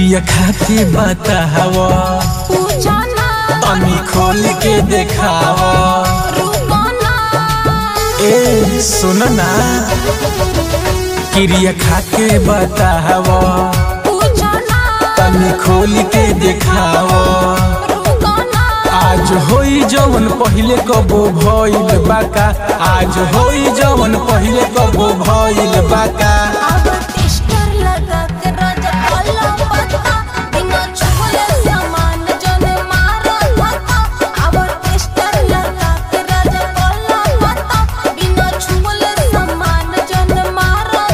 क्रिया खाके बताव पूछो ना तनी खोल के देखाव रुको ना ए सुन ना क्रिया खाके बताव पूछो ना तनी खोल के देखाव रुको ना आज होई जवन पहिले कबो भइल बाका आज होई जवन पहिले कबो भइल बाका अब टिस्टर लगा के राजा काला पत्ता बिना छुले सामान जने मारो धक्का अब टिस्टर लगा के राजा काला पत्ता बिना छुले सामान जने मारो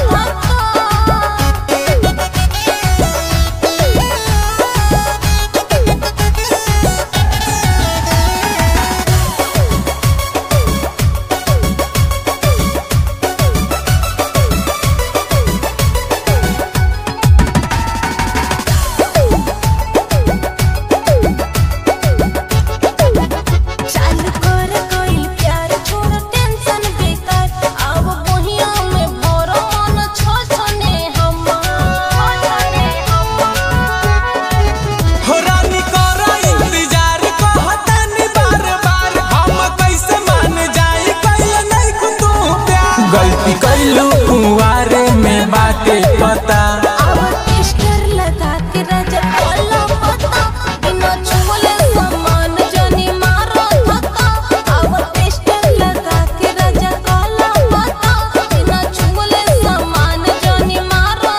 चालू कर कोई प्यार छोड़ टेंशन बेकार अब बोहिया में भरो मन छो छने हम छने हम हो रानी करा इंतजार कहतानी बार बार हम कैसे मान जाई कैल नहीं तू प्यार गलती कैलू कुंवारे में बाटे पता अब टिस्टर लगा के राजा काला पत्ता बिना छुले सामान जने मारो धक्का अब टिस्टर लगा के राजा काला पत्ता बिना छुले सामान जने मारो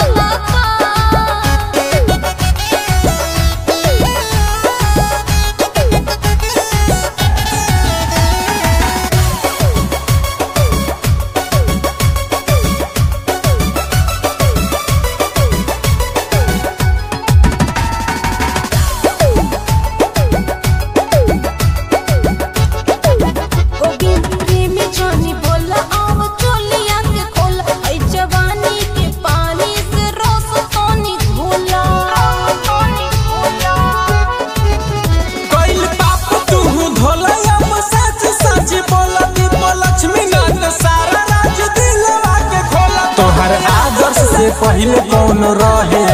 धक्का गोविंद प्रेमी जानी बोला आव चोलिया के खोला ऐ जवानी के पानी से रोस तोनी घोला तोनी घोला कैल पाप तू धोला हम सच सच बोला दीप लक्ष्मी नाथ सारा राज दिलवा के खोला तोहर आदर्श से पहिले कौन रहे